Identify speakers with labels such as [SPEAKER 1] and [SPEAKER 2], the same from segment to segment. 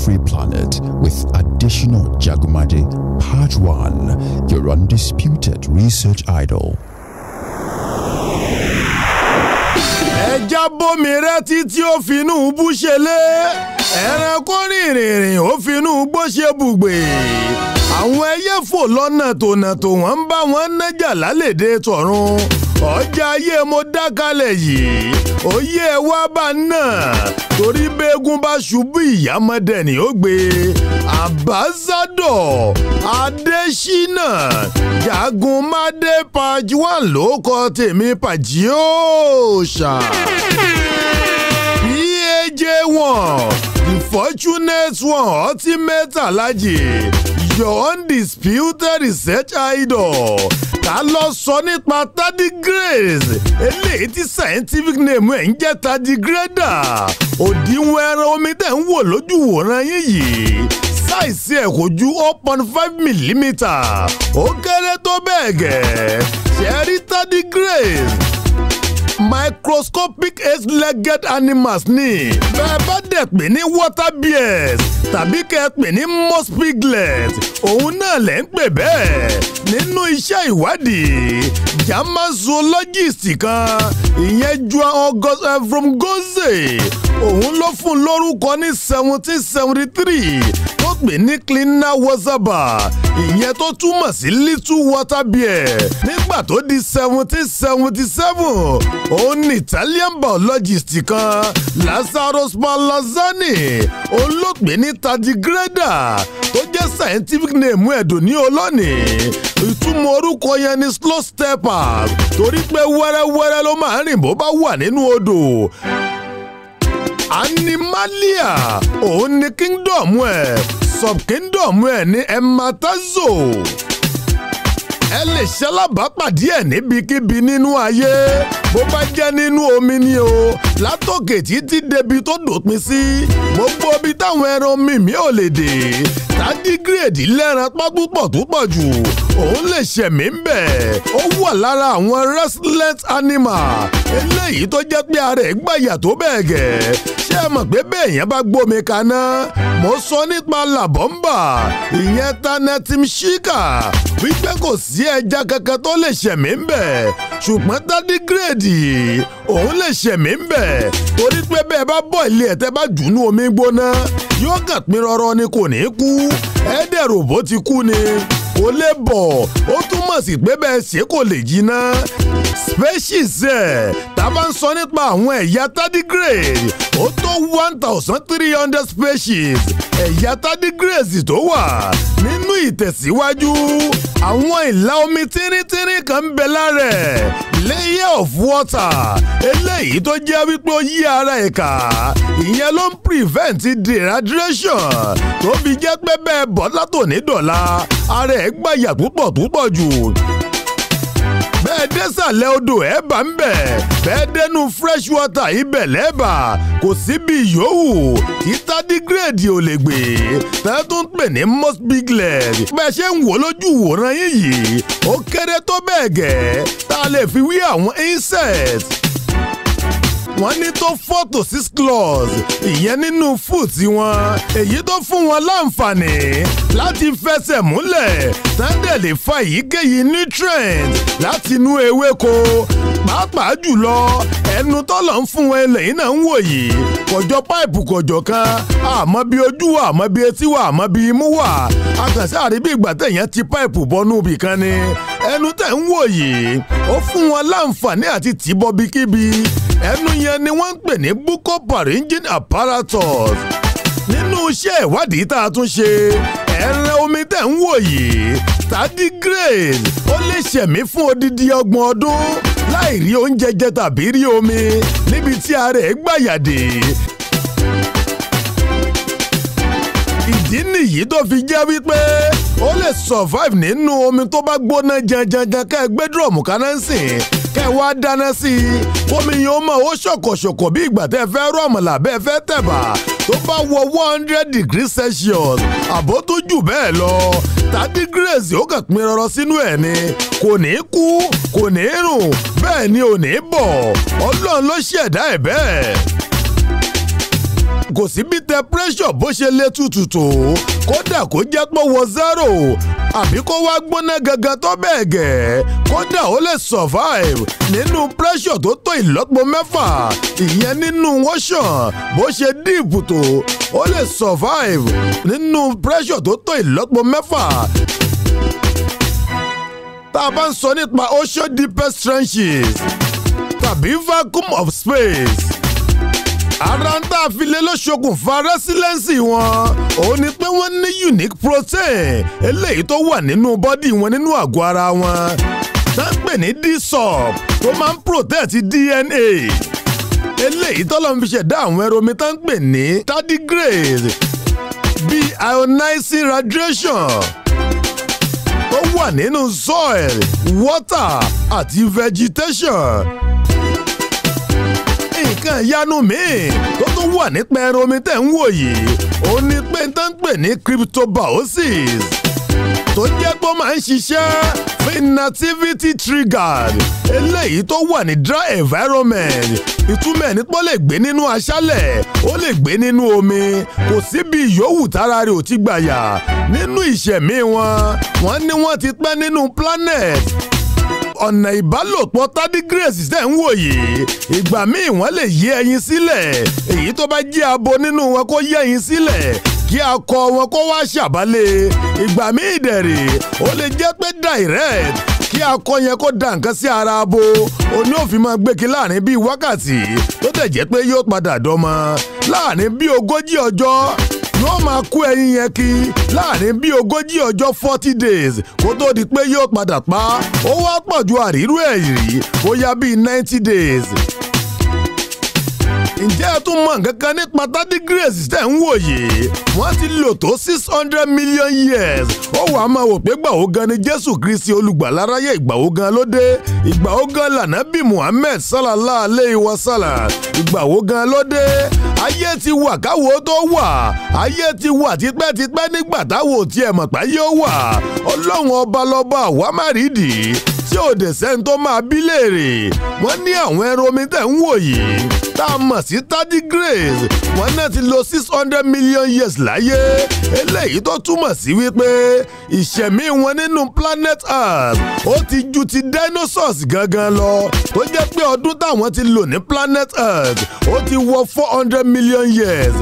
[SPEAKER 1] free planet with additional Jagumaje Part 1, your undisputed research idol.
[SPEAKER 2] ẹja bómi rẹ́tí tí ó finú bú ṣe lé ẹranko rìnrìn ó finú gbó ṣe bùgbé àwọn ẹyẹ fò lọ́nà tònàtò wọ́n ń bá wọn nájà lálẹ́dẹ̀ tọ̀run ọjà ayé mo dákalẹ̀ yìí òye ẹ wá bá náà torí bẹ́ẹ̀gùn bá ṣubú ìyámọ́dẹ ni ó gbé ambassador adésínà jagunmadé page one ló kọ tèmi pàjíòòṣà paj one the fortunate one ultimate alhaji your undisputed research idol ká lọ sọ nípa tardigrades eléyìí tí scientific name ẹ̀ ń jẹ́ tardigrada òdiwọ̀n ẹran omi tẹ̀ ń wò lójú wòran yín yìí sáìsì ẹ̀ kò ju zero point five millimetre ó kéré tó bẹ́ẹ̀ gẹ̀ ṣẹ́rí tardigrades microscopic eight-legged animals ni bẹ́ẹ̀ bá dẹ̀ pè ní water bears tàbí kẹ́ ẹ pè ní moss piglet òun náà lẹ̀ ń pè bẹ́ẹ̀ nínú iṣẹ́ ìwádìí german zoologist kan ìyẹn juan august from goze òun ló fún lórúkọ ní seventeen seventy three tó pè ní cleaner wazaba ìyẹn tó túmọ̀ sí little water bear nígbà tó di seventeen seventy seven òun ní italian biologist kan lazaro spallanzani òun ló pè ní tardigrada tó jẹ́ scientific name ẹ̀dùn ní olónìí ìtumọ̀ orúkọ yẹn ni slow stepper torí pé wẹ́rẹ́wẹ́rẹ́ ló máa ń rìn bó bá wà nínú odò animalia òun ni kingdom ẹ̀ subkingdom ẹ̀ ní ematazo ẹ lè ṣalábàápàdé ẹ̀ níbikíbi nínú ayé bó bá jẹ́ nínú omi ni o látòkè títí débi tó dòpin sí gbogbo ibi táwọn ẹran mímí ò lè dé tádígírèdì lẹ́ran pápúpọ̀ tó pọ̀ jù òun lè ṣẹ̀mí ń bẹ̀ ó wà lára àwọn resilient animal eléyìí tó jẹ́ pé ara ẹ̀ gbàyà tó bẹ́ẹ̀ gẹ̀ ṣé ẹ mọ̀ pé bẹ́ẹ̀ yẹn bá gbómi kaná mo sọ nípa làbọ́mbà ìyẹn tanetim shika wípé kò sí ẹja kankan tó lè ṣẹ̀mí ń bẹ̀ ṣùgbọ́n tádígírèdì òun lè ṣẹ̀mí ń bẹ̀ torí pé bẹ́ẹ̀ bá bọ̀ ilé ẹ̀ tẹ́ bá jù nú omi gbóná yóò kàn pín rọrọ ni kò ní kú ẹ̀ẹ́dẹ̀rò bó ti kú ni kò lè bọ̀ ó túmọ̀ sí pé bẹ́ẹ̀ ṣe kò lè jiná species ẹ̀ tá a bá ń sọ nípa àwọn ẹ̀yà tardigrade ó tó one thousand three hundred species ẹ̀yà tardigrades tó wà nínú ìtẹ̀síwájú àwọn ìlà omi tínríntírín kan ń bẹ lára ẹ̀ layer of water eléyìí tó jẹ́ wípé ó yí ara ẹ̀ ká ìyẹn ló ń prevent dehydration tó fi jẹ́ pé bẹ́ẹ̀ bọ́ látòní dọ̀la ara ẹ̀ gbàyà púpọ̀ púpọ̀ jù bẹ́ẹ̀ désàlẹ̀ odò ẹ̀ bá ń bẹ̀ bẹ́ẹ̀ dẹnu fresh water ibẹ̀ lẹ́bà kò síbi yòówù tí tardigrade ò lè gbé tẹ́ tó ń pè ní most piglet bẹ́ẹ̀ ṣe ń wò lójú wòran yín yìí ó kéré tó bẹ́ẹ̀ gẹ́ tá a lè fi wí àwọn insect wọ́n ní tó four to six claws ìyẹn nínú foot wọn èyí tó fún wọn láǹfààní láti fẹsẹ̀ múlẹ̀ tẹ́ndẹ̀ lè fa èyíkéyìí nutrient láti inú ewéko pàápàá jùlọ ẹnu tọ́lọ̀ ń fún wọn eléyìí náà ń wò yìí kọjọ páìpù kọjọ kan àmọ́ bí ojú wà àmọ́ bí etí wà àmọ́ bí imú wà akànṣe àríbí ìgbà tẹ̀yàn ti páìpù bọ́nú ibì kan ni ẹnu tẹ̀ ń wò yìí ó fún wọn láǹfààní àti tìbọ̀ bíkíbi ẹnu yẹn ni wọ́n ń pè ní buccal-pharyngeal apparatus nínú iṣẹ́ ìwádìí tá a tún ṣe ẹran omi tẹ̀ ń wò yìí tardigrade ó lè ṣẹ̀mí fún odidi ọgbọ̀n ọdún láì rí oúnjẹ jẹ tàbí rí omi níbi tí ara ẹ̀ gbàyàdé. ìdí nìyí tó fi jẹ́ wípé ó lè survive nínú omi tó bá gbóná janjanjan ká ẹ gbé dúrọ̀mù kaná sìn kẹ́ ẹ wá dáná sí i kómi yẹn ó mọ̀ ó ṣọ̀kọ̀ṣọ̀kọ̀ bí ìgbà tẹ́ fẹ́ rọ̀ àmàlà bẹ́ẹ̀ fẹ́ tẹ̀bà tó bá wọ one hundred degrees celsius àbó tó jù bẹ́ẹ̀ lọ tardigrades ó kàn pín rọrọ sínú ẹ̀ ni kò ní kú kò ní rùn bẹ́ẹ̀ ni ò ní bọ̀ ọlọ́run ló ṣẹ̀dá ẹ̀ bẹ́ẹ̀ kò sí bí temperature bó ṣe lè tutù tó kódà kó jẹ́ pé wọ zero àbí kó wá gbóná gangan tó bẹ́ẹ̀ gẹ̀ kódà ó lè survive nínú pressure tó tó ìlọ́po mẹ́fà ìyẹn nínú ocean bó ṣe deep tó ó lè survive nínú pressure tó tó ìlọ́po mẹ́fà tá a bá ń sọ nípa ocean deepest trenches tàbí vacuum of space ara ń tà fi lé lọ́ṣokùnfà rẹ́sílẹ́ǹsì wọn òun ni pé wọ́n ní unique protein eléyìí tó wà nínú bọ́dì wọn nínú àgọ́ ara wọn tá ń pè ní dsop tó máa ń protect DNA eléyìí tọ́lọ́ fi ṣẹ̀dá àwọn ẹromi tá ń pè ní tardigrade bíi ionizing radiation tó wà nínú soil water àti vegetation nǹkan ìyanu míì tó tún wà nípa ẹran omi tẹ̀ ń wò yìí ó ní pé tó ń pè ní cryptobiosis tó jẹ́ pé ó máa ń ṣiṣẹ́ fún inactivity triggered eléyìí tó wà ní dry environment ìtumọ̀ ẹ̀ ní pé ó lè gbé nínú aṣálẹ̀ ó lè gbé nínú omi kò síbi ìyówù tára rẹ̀ ò ti gbàyà nínú ìṣẹ̀mí wọn wọ́n ní wọ́n ti pẹ́ nínú planet ọ̀nà ìbálòpọ̀ tardigrades tẹ̀ ń wò yìí ìgbà míì wọ́n lè yé ẹyin sílẹ̀ èyí tó bá jẹ́ abo nínú wọn kó yé ẹyin sílẹ̀ kí akọ wọn kó wá ṣàbálẹ̀ ìgbà míì dẹ̀rẹ̀ ó lè jẹ́ pé direct kí akọ yẹn kó da nǹkan sí ara abo oní òfin máa gbéki láàrin bíi wákàtí tó tẹ̀ jẹ́ pé yóò padà dọ́mọ láàrin bíi ogójì ọjọ́ yóò máa kó ẹyin yẹn kí láàrin bíi ogójì ọjọ́ forty days kó tó di pé yóò padà pa ó wá pọ̀ ju àrírú ẹ̀ rí bóyá bíi ninety days ǹjẹ́ ẹ tún mọ̀ nǹkan kan nípa tardigrades tẹ̀ ń wò yìí wọ́n ti lò tó six hundred million years ó wàá máa wò pé gbàwó gan ni jésù kristi olùgbàláráyé ìgbàwó gan ló dé ìgbàwó gan lànàbí muhammed sallallahu alayhi wa sallam ìgbàwó gan ló dé ayé ti wà káwo tó wà ayé ti wà tipẹ́tipẹ́ nígbà táwo tiẹ̀ mọ̀ pé yóò wà ọlọ́run ọba lọ́ba àwa má rí dì í tí ò dé sẹ́ni tó máa bí léèrè wọ́n ní àwọn ẹran omi tẹ̀ ń wò yìí tá a mọ̀ sí tardigrades wọ́n náà ti lo six hundred million years láyé eléyìí tó túmọ̀ sí wípé ìṣẹ̀mí wọn nínú planet earth ó ti ju ti dinosaurs gangan lọ tó jẹ́ pé ọdún táwọn ti lò ní planet earth ó ti wọ four hundred million years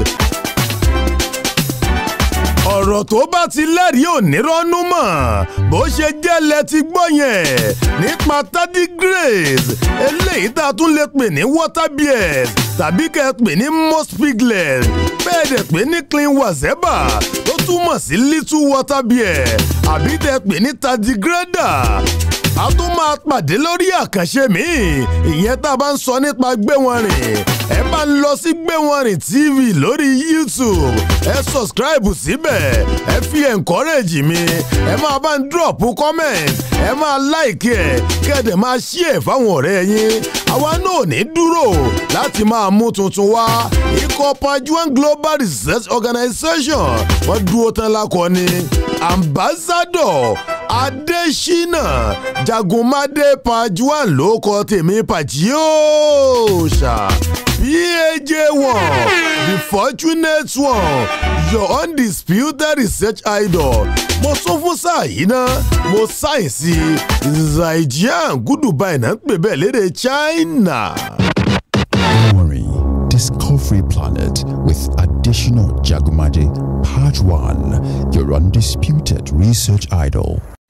[SPEAKER 2] ọ̀rọ̀ tó bá ti lẹ́rìí ò ní rọ́nú mọ̀ bó ṣe jẹ́ lẹ ti gbọ́ yẹn nípa tardigrades eléyìí tá a tún lè pè ní water bears tàbí kẹ́ ẹ pè ní moss piglet bẹ́ẹ̀ dẹ̀ pè ní clean wazeba tó túmọ̀ sí little water bear àbí tẹ́ pè ní tardigrader a tún máa pàdé lórí àkànṣe míì ìyẹn tá a bá ń sọ nípa gbé wọn rìn ẹ bá ń lọ sí gbé wọn rìn tv lórí youtube ẹ subscribe síbẹ̀ ẹ fi encourage mi ẹ máa bá ń drop comment ẹ máa like ẹ kẹ́dẹ̀ máa share fáwọn ọ̀rẹ́ yín àwa náà ò ní dúró láti máa mú tuntun wá ikọ̀ pajuan global research organization wọ́n dúró tán lákọni ambassador adésínà jagunmadé pajuan ló kọ tèmi pàjíòòṣà paj one the fortunate one your undisputed research idol mo sún fún sáà yìí ná mo sáyẹ̀nsì zaijian gúdùbà ìná ń pè bẹ́ẹ̀ lédè china.
[SPEAKER 1] Don't worry. Discovery Planet with additional Jagumaje, Part 1, your undisputed research idol.